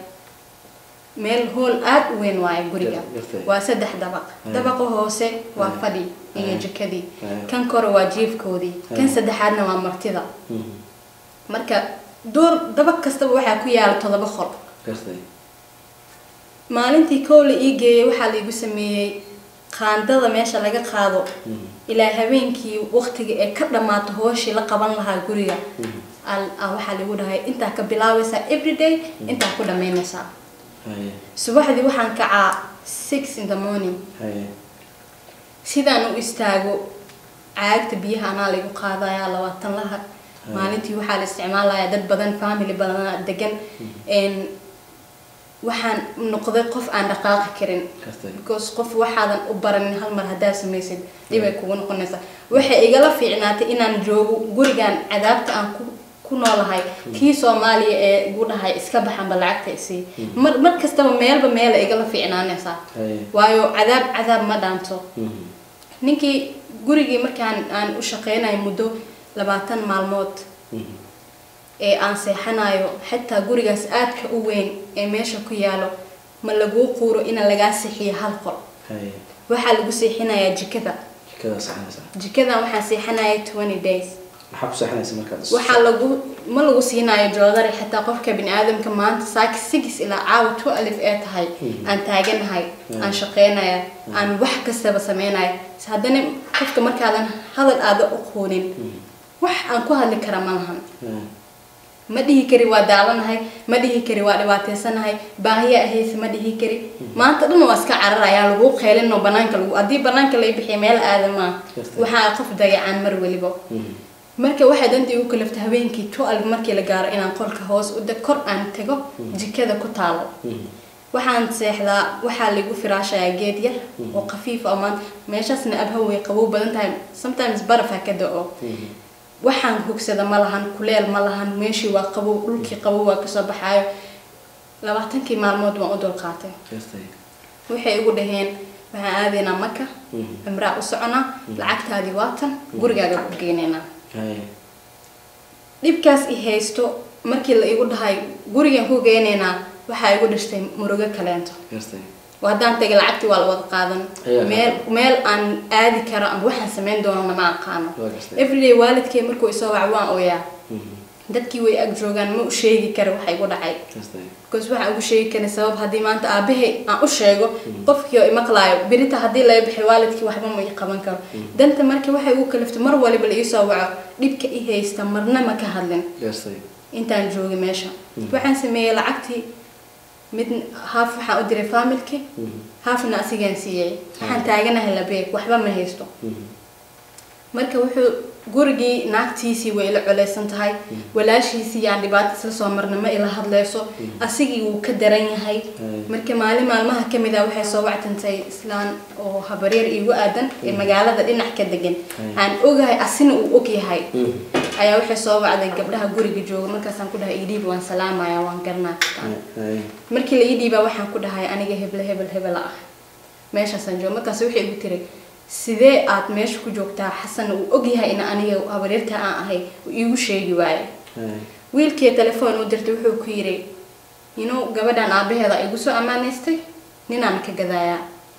meel hool aad u weyn waaye guriga Yar- yartay. waa saddex dabaq Mm. dabaqa hoose waa Mm. fadhi iyo Mm. jikadii Mm. kan kore waa jiifkoodii kan Mm. saddexaadna waa martida marka door dabaq kastaba waxaa ku yaala todoba qol gartay maalintii kow la ii geeyay waxaa laigu sameeyey qaandada meesha laga qaado ilaa habeenkii waqtiga ee ka dhammaato hooshii la qaban lahaa guriga al- aa waxaa lagu dhahay intaa ka bilaabaysaa everyday intaa ku dhammaynaysaa haye subaxdii waxaan kacaa six in the morning haye sidaan u istaago caagta biyaha anaa lagu qaadaya labaatan laha maalintii waxaa la isticmaalayaa dad badan family badan degan n waxaan noqday qof aan dhaqaaqi karin gartay because qof waxaadan u baranin hal mar haddaad samaysid dhibay kugu noqonaysaa waxay igala fiicnaatay inaan joogo gurigan cadaabta aan ku ku noolahay kii soomaaliya ee igu dhahay iska baxanba lacagta isii mar mar kastaba meelba meela igala fiicnaanaysaa haye waayo cadaab cadaab ma dhaanto ninkii gurigii markaan aan u shaqeynayo muddo labaatan maalmood ee aan seexanayo xitaa gurigaas aadka u weyn ee meesha ku yaalo ma laguu quuro ina lagaa seexiyo hal qol haye waxaa lagu seexinayaa jikada jikadaa saxanaysaa jikadan waxaan seexanaya twenty days maxaa ku saxanaysa markaad waxaa lagu ma lagu siinayo joodari xitaa qofka bini aadamka maanta saaki sigis ilaa caawa two alif ee tahay aan taaganahay aan shaqeynaya aan wax kastaba sameynaya haddana qofka markaadan hadal aada u qoonin wax aan ku hadli kara ma lahan ma dhihi kari waa daalanahay ma dhihi kari waa dhibaataysanahay baahiya ahayse ma dhihi kari maanta dhan waa iska cararayaa lagu qeylino banaanka lagu haddii banaanka lay bixiya meel aadama Jirta. waxaa qof dayacaan mar weliba marka waxay dantii ugu kalaftay habeenkii twelve markii la gaaro inaan qolka hoos u deg kor aan tago jikada ku taalo waxaan seexdaa waxaa lagu firaashayaa geed yar oo khafiif oo maanta meeshaasna abha way qabow badan tahay sometimes baraf ha ka da-o waxaan hogsada ma lahan kuleel ma lahan meeshii waa qabow dhulkii qabow waa kasoo baxaayo labaatankii maalmood waan u dulqaatay gartay waxay igu dhaheen waxaan aadaynaa maka cimraa u soconaa lacagtaadii waatan gurigaaga ku geynaynaa haye dhibkaas i haysto markii la igu dhahay gurigan ku geynaynaa waxaa igu dhashtay murugo kaleento gartay oo haddaan tagay lacagtii waa la wada qaadan Ayaa meel meel aan aadi karo ama waxaan samayn doonana ma aqaano waa gartay everyday waalidkay markuu isoo wac waan ooyaa dadkii way ag joogaan ma u sheegi kara waxa igu dhacay gartay because waxaan ugu sheegi karin sabab haddii maanta aabahay aan u sheego qofkii oo imaqlaayo berita haddii laga bixi waalidkii waxba ma ii qaban karo danta marka waxay ugu kaliftay mar waliba la iisoo waco dhibka i haysta marna ma ka hadlin gartay intaan joogay meesha waxaan sameeyey lacagtii mid haaf waxaan u diray familki haafna asigaan siiyey waxaan taaganahay labeeg waxba ma haysto marka wuxuu gurigii naagtiisii way ila culeysan tahay walaashiisii aan dhibaato isla soo marna ma ila hadleyso asigii wuu ka daran yahay marka maalin maalmaha kamid ah waxay soo wactantay islaan oo habaryar iigu aadan ee magaalada dhinac ka degan aan ogahay asina uu og yahay ayaa waxay soo wacday gabdhaha guriga jooga markaasaan ku dhahay idhiib waan salaamaya waan garanaa markii la ii dhiibaa waxaan ku dhahay aniga hebel hebel hebel ah meeshaasaan jooga markaas waxay igu tiri sidee aad meesha ku joogtaa xasan uu ogyahay in aniga habaryarta aan ahay uu iigu sheegi waayo wiilkii telefoon u dirtay wuxuu ku yiri inuu gabadhan aabaheeda igu soo ammaanaystay ninaan ka gadaayaa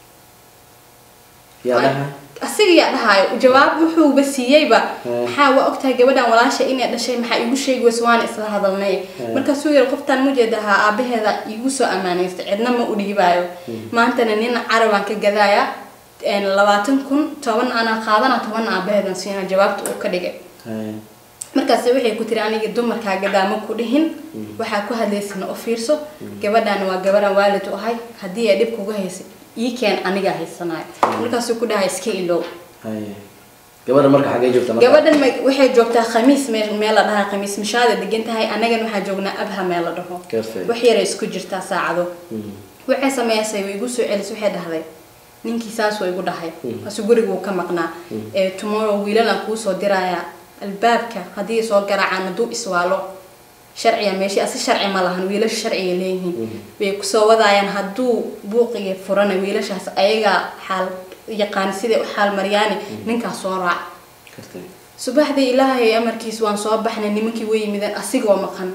asiga yaa dhahaayo jawaab wuxuuba siiyeyba maxaa waa ogtahay gabadhan walaasha inay dhashay maxaa igu sheegi weyse waana isla hadalnay markaasuu yiri qoftaan mujeedahaa aabaheeda igu soo ammaanaystay cidna ma u dhiibaayo maantana nin carabaan ka gadaayaa labaatan kun toban anaa qaadana toban aabaheedan siina jawaabta uu ka dhigay markaas waxay ku tiri aniga dumarkaa gadaama ku dhihin waxaa ku hadlaysana u fiirso gabadhan waa gabadhan waalid u ahay haddii ay dhib kuga haysay ii keen anigaa haysanayo markaasuu ku dhahay iska ilow gabadha marka xagee joogta marka gabadhan waxay joogtaa khamiis meel meel la dhahaa khamiis mishaada degan tahay annagan waxaa joognaa abha meel la dhaho wax yaray isku jirtaa saacado waxay sameysay way igu soo celisay waxay dhahday ninkii saas waa igu dhahay asu guriga wuu ka maqnaa ee tomorrow wiilalaan kuu soo dirayaa albaabka haddii soo garaacaan hadduu iswaalo sharciga meeshii asi sharci ma lahan wiilasha sharciga leeyihiin way kusoo wadaayaan hadduu buuqiga furana wiilashaas ayagaa xaal yaqaan siday u xaal maryaani ninkaas soo raac subaxdii ilaahay amarkiis waan soo baxnay nimankii way yimideen asigoo maqan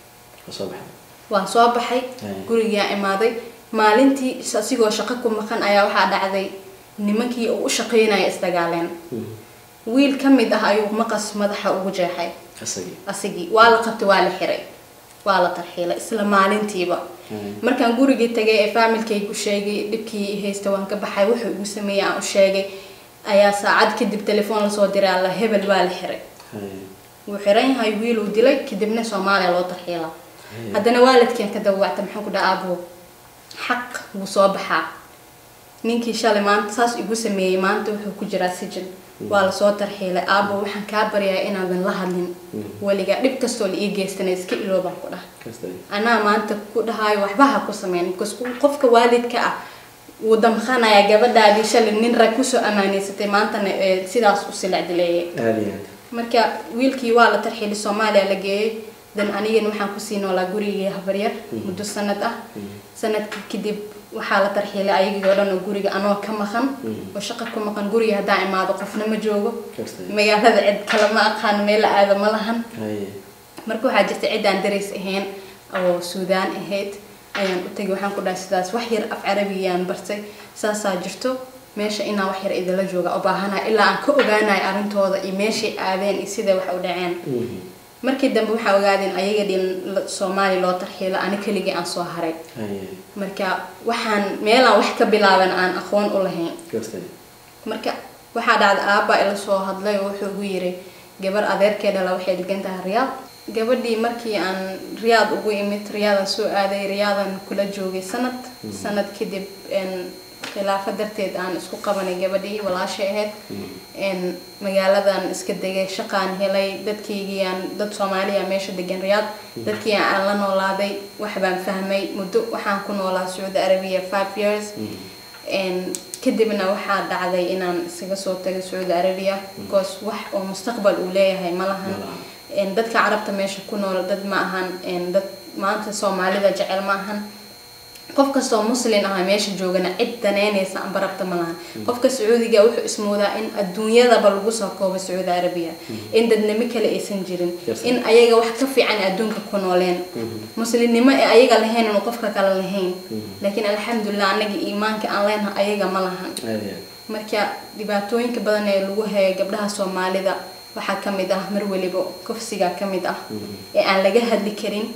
waan soo baxay gurigaa imaaday maalintii asigoo shaqo ku maqan ayaa waxaa dhacday nimankii uu u shaqeynaya isdagaaleen wiil ka mid ah ayuu maqas madaxa ugu jeexay asigii waa la qabtay waa la xiray waa la tarxiilay isla maalintiiba markaan gurigii tagay ee faamilkaygu sheegay dhibkii haysta waan ka baxay wuxuu igu sameeyey aan u sheegay ayaa saacad kadib telefoon lasoo diray alla hebel waa la xiray wuu xiran yahay wiiluu dilay kadibna soomaaliya loo tarxiilaa haddana waalidkeen ka dawacta maxaan ku dhaha aabo xaq wuu soo baxaa ninkii shalay maanta saas igu sameeyey maanta wuxuu ku jiraa sijin waa lasoo tarxiilay aabo waxaan kaa baryaa inaadan la hadlin weligaa dhib kastoo la ii geystana iska iloobaan ku dhaha anaa maanta ku dhahaayo waxba ha ku sameyn because qofka waalidka ah wuu damqanaya gabadhaadii shalay nin rag kusoo amaaneysatay maantana sidaas u silacdileeyay marka wiilkii waa la tarxiilay soomaaliya la geeyey dan anigana waxaan kusii noolaa gurigii habaryar muddo sanad ah sanadkii kadib waxaa la tarxiilay ayagii oo dhan oo guriga anoo ka maqan oo shaqa ku maqan guriga haddaan imaado qofna ma joogo magaalada cid kale ma aqaan meel aada ma lahan marka waxaa jirta ciddaan dareys ahayn oo suudaan ahayd ayaan u tegay waxaan ku dhahay sidaas wax yar af carabiyaan bartay saasaa jirto meesha inaan wax yar idinla jooga u baahanaya ilaa aan ka ogaanayo arrintooda iyo meeshay aadeen iyo siday wax u dhaceen markii dambe waxaa ogaadeen ayaga dhin soomaaliya loo tarxiilo ani keligii aan soo haray marka waxaan meelaan wax ka bilaaban aan aqoon u lahayn marka waxaa dhacda aabba ila soo hadlay oo wuxuu ugu yiri gabar adeerkee dhala waxay degan tahay riyaad gabadhii markii aan riyaad ugu imid riyaadan soo aaday riyaadan kula joogay sanad sanad kadib khilaafo darteed aan isku qabanay gabadhii walaashay ahayd magaaladan iska degay shaqaan helay dadkaygiiaan dad soomaaliya meesha degan riyaad dadkii aan la noolaaday wax baan fahmay muddo waxaan ku noolaa sacuudi arabiya five years kadibna waxaa dhacday inaan isaga soo tagay sacuudi arabiya because wax oo mustaqbal uu leeyahay ma lahan dadka carabta meesha ku nool dad ma ahan dad maanta soomaalida jecel ma ahan qof kastoo muslin aha meesha joogana cid daneynaysa amba rabta ma lahan qofka sacuudiga wuxuu ismoodaa in adduunyadaba lagu soo koobo sacuudi arabiya in dadnimo kale aysan jirin in ayaga wax ka fiican adduunka ku nooleen muslimnimo ee ayaga lahayn inuu qofka kale lahayn laakiin alxamdulilah anaga iimaanka aan leenaha ayaga ma lahan marka dhibaatooyinka badan ee lagu haya gabdhaha soomaalida waxaa ka mid ah mar weliba kufsiga ka mid ah ee aan laga hadli karin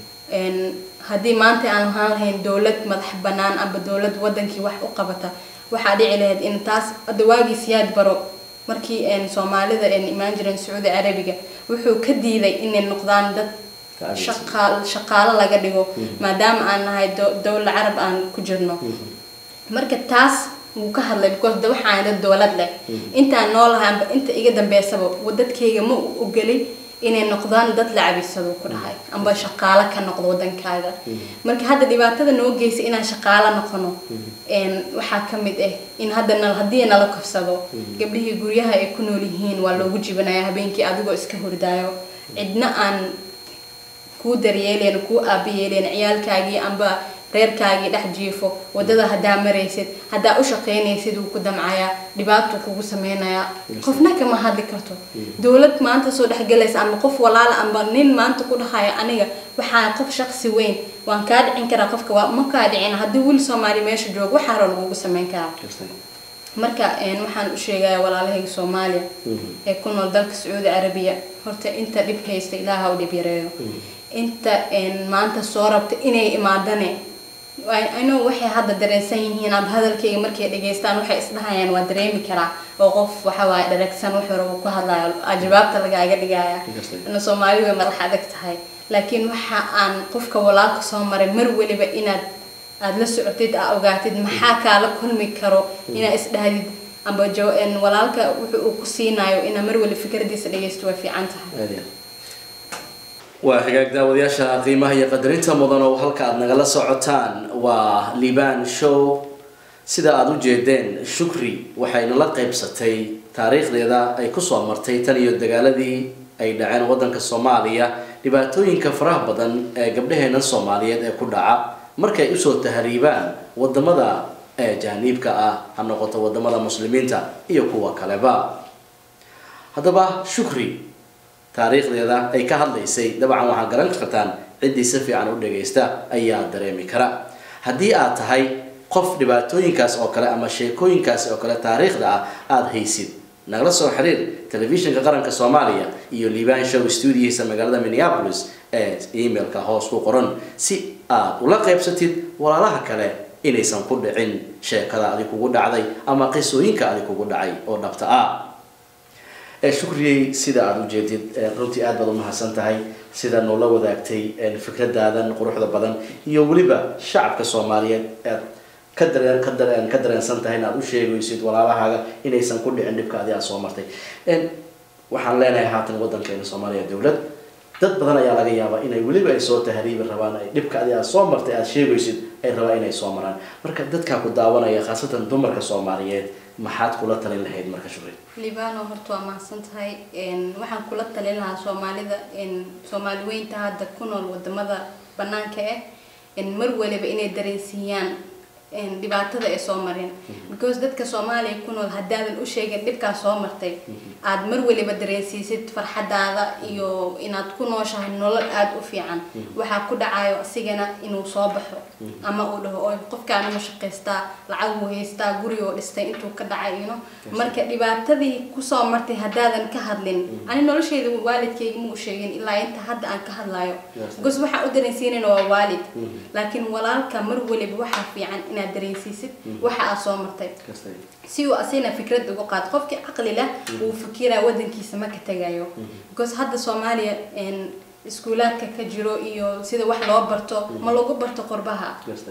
haddii maanta aan lahaan lahayn dowlad madax banaan amba dowlad wadankii wax u qabata waxaa dhici lahayd in taas dawaagii siyaad baro markii soomaalida imaan jireen sacuudi carabiga wuxuu ka diiday inay noqdaan dad shaqa- shaqaalo laga dhigo maadaama aan nahay do- dowla carab aan ku jirno marka taas wuu ka hadlay because de waxaan dad dowlad leh intaan noolahay amba inta iga dambeysaba dadkayga ma u ogolin inay noqdaan dad la cabisado ku dhahay amba shaqaalo ka noqdo wadankaaga marka hadda dhibaatada noo geysa inaan shaqaalo noqono een, waxaa ka mid ah in hadda nal haddii nala kofsado gabdhihii guryaha ay ku nool yihiin waa loogu jibanaya habeenkii adigoo iska hordaayo cidna aan kuu daryeelayn kuu aabayeelayn ciyaalkaagii amba reerkaagii dhex jiifo wadada haddaa maraysid haddaa u shaqaynaysid wuu ku damcayaa dhibaatuu kugu sameynayaa qofna kama hadli karto dowlad maanta soo dhexgalaysa ama qof walaala amba nin maanta ku dhahaya aniga waxaa qof shaqsi weyn waan kaa dhicin karaa qofka waa ma kaa dhicin haddii wiil soomaali meesha joogo waxaa hore lagugu sameyn karaa marka een, waxaan u sheegayaa walaalahayga soomaaliya ee ku nool dalka sacuudi carabiya horta inta dhib haysta ilaaha u dhib yareeyo inta een, maanta soo rabta inay imaadane ino waxay hadda dareensan yihiin aba hadalkayga markay dhageystaan waxay isdhahayaan waa dareemi karaa oo qof waxa waaye dharagsan wax hore uu ku hadlayo aa jawaabta lagaaga dhigaya ina soomaali way madax adag tahay laakiin waxa aan qofka walaalka soo maray mar weliba inaad aada la socotid aa ogaatid maxaa kaala kulmi karo inaad isdhahdid amba jo- een, walaalka wuxuu uu ku siinayo inaa mar weli fikradiisa dhageysto way fiican tahay waa hagaag daawadayaasha qiimaha iyo qadarinta mudan oo halka aad nagala socotaan waa liban show sida aada u jeedeen shukri waxayna la qaybsatay taariikhdeeda ay kusoo martay tan iyo dagaaladii ay dhaceen wadanka soomaaliya dhibaatooyinka faraha badan ee gabdhaheena soomaaliyeed ee ku dhaca markay usoo tahriibaan wadamada ee jaaniibka ah ha noqoto wadamada muslimiinta iyo kuwa kaleba haddaba shukri taariikhdeeda ay ka hadlaysay dabcan waxaa garan kartaan ciddii si fiican u dhagaysta ayaa dareemi kara haddii aad tahay qof dhibaatooyinkaas oo kale ama sheekooyinkaas oo kale taariikhda ah aada haysid nagala soo xiriir telefishinka qaranka soomaaliya iyo liban show studiohiisa magaalada minneapolis ee emailka hoos ku qoran si aad ula qaybsatid walaalaha kale inaysan ku dhicin sheekada adi kugu dhacday ama qisooyinka adi kugu dhacay oo dhabta ah ee shukriyey sida aada u jeedid ee runtii aad baad u mahadsan tahay sida noola wadaagtay ee fikradaadan quruxda badan iyo weliba shacabka soomaaliyeed aad ka dareen ka dareen ka dareensan tahay in aad u sheegaysid walaalahaaga inaysan ku dhicin dhibka adi aad soo martay En waxaan leenahay haatan wadankeena soomaaliya dowlad dad badan ayaa laga yaabaa inay weliba ay soo tahriibi rabaan ay dhibka adi aad soo martay aad sheegaysid ay rabaan inay soo maraan marka dadkaa ku daawanaya khaasatan dumarka soomaaliyeed maxaad kula talin lahayd marka shukri libano horta waa mahadsan tahay Een, waxaan kula talin lahaa soomaalida een, soomaali weynta hadda ku nool wadamada banaanka ah een, mar waliba inay dareensiiyaan een, dhibaatada ay soo mareen because dadka soomaaliya ku nool haddaadan u sheegin dhibkaa soo martay aad mar waliba dareensiisid farxadaada iyo inaad ku nooshahay nolol aada u fiican waxaa ku dhacayo asigana inuu soo baxo ama uu dhaho oo qofkaan ma shaqaystaa lacag uu haystaa guri oo dhistay intuu ka dhacay ino marka dhibaatadii kusoo martay haddaadan ka hadlin ani nolosheyda waalidkayga ma u sheegin ilaa inta hadda aan ka hadlayo because waxaan u dareensiinayna waa waalid laakiin walaalka mar waliba waxaa fiican inaad dareensiisid waxa aad soo martay si uu asina fikrad uga qaado qofkii caqli leh uu fikira wadankiisa ma ka tagayo because hadda soomaaliya een, iskuulaadka ka jiro iyo sida wax loo barto ma lagu barto qurbaha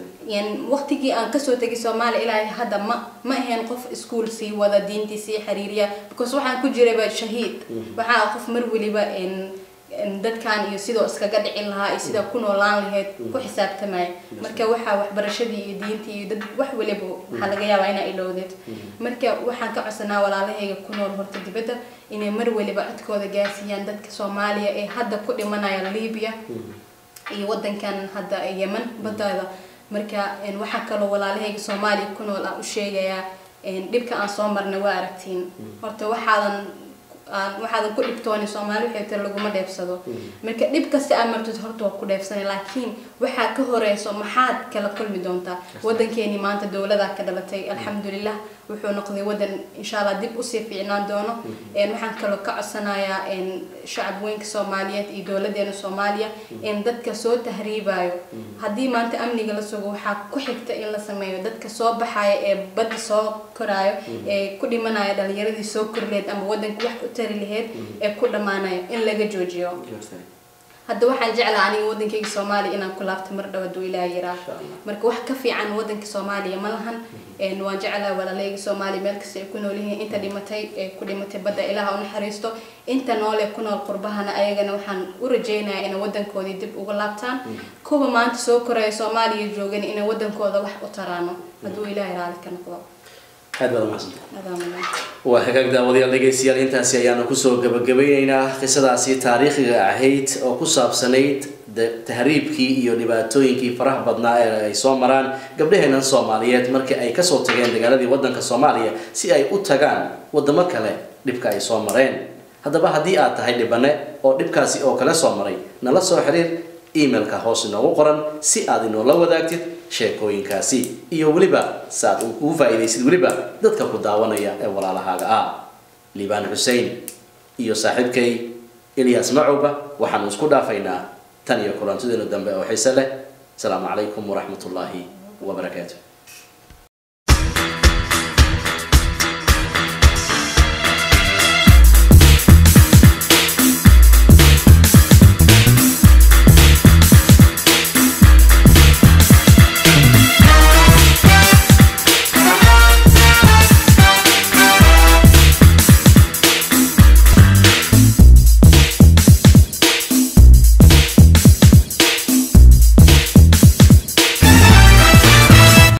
yan waqtigii aan kasoo tegay soomaaliya ilaa hadda ma ma ahayn qof iskuul sii wada diintii sii xiriiriya because waxaan ku jirayba shahiid waxaa qof mar weliba een een dadkan iyo sidoo iskaga dhicin lahaa iyo sida ku noolaan lahayd ku xisaabtamaya marka waxaa waxbarashadii iyo diintii iyo dad wax waliba waxaa laga yaabaa inaa ilowdeed marka waxaan ka codsanaa walaalahayga ku nool horta dibadda inay mar waliba codkooda gaarsiiyaan dadka soomaaliya ee hadda ku dhimanaya libiya iyo wadankan hadda yemen baddaada marka een, waxaa kaloo walaalahayga soomaaliya ku nool aan u sheegayaa een, dhibka aan soo marnay waa aragtiin horta waxaadan aan waxaadan ku dhibtooni soomaali waxay tiri laguma dheefsado marka dhib kasta aad martid horta waa ku dheefsanay laakiin waxaa ka horeyso maxaad kala kulmi doontaa wadankeeni maanta dowladaa ka dhalatay alxamdulilah wuxuu noqday wadan insha allah dib usii fiicnaan doono Een, waxaan kaloo ka codsanayaa een, shacab weynka soomaaliyeed iyo dowladeena soomaaliya in dadka soo tahriibayo haddii maanta amniga la sugo waxaa ku xigta in la sameeyo dadka soo baxaya ee badda soo koraayo ee ku dhimanaya dhalinyaradii soo korleed ama wadanka wax u tari laheyd ee ku dhammaanayo in laga joojiyo hadda waxaan jeclaa aniga wadankayga soomaaliya inaan ku laabto mar dhaw haduu ilaaha yaraa Insha Allah. marka wax ka fiican wadanka soomaaliya ma lahan Een, waan jeclaa walaalayga soomaaliya meel kasta ay ku nool yihiin inta dhimatay ee ku dhimatay badda ilaaha u naxariisto inta nool ee ku nool qurbahana ayagana waxaan u rajaynayaa inay wadankoodii dib uga laabtaan kuwa maanta soo koraya soomaaliya joogan inay wadankooda wax u taraano hadduu ilaahay raali ka noqdo aad baad umahadsantahay adaamala waa hagaag daawadayaal dhegaystayaal intaasi ayaanu kusoo gabagabeyneynaa qisadaasi taariikhiga ahayd oo ku saabsanayd de- tahriibkii iyo dhibaatooyinkii faraha badnaa ee ay soo maraan gabdhaheenan soomaaliyeed markii ay kasoo tageen dagaaladii wadanka soomaaliya si ay u tagaan wadamo kale dhibka ay soo mareen haddaba haddii aad tahay dhibane oo dhibkaasi oo kale soo maray nala soo xiriir emailka hoos inoogu qoran si aad inoola wadaagtid sheekooyinkaasi iyo weliba si aad ugu faa'iidaysid weliba dadka ku daawanaya ee walaalahaaga ah liibaan xussein iyo saaxiibkay ilyas macowba waxaanu isku dhaafaynaa tan iyo kulantideenu dambe oo xiise leh asalaamu calaykum waraxmat ullaahi wabarakaatu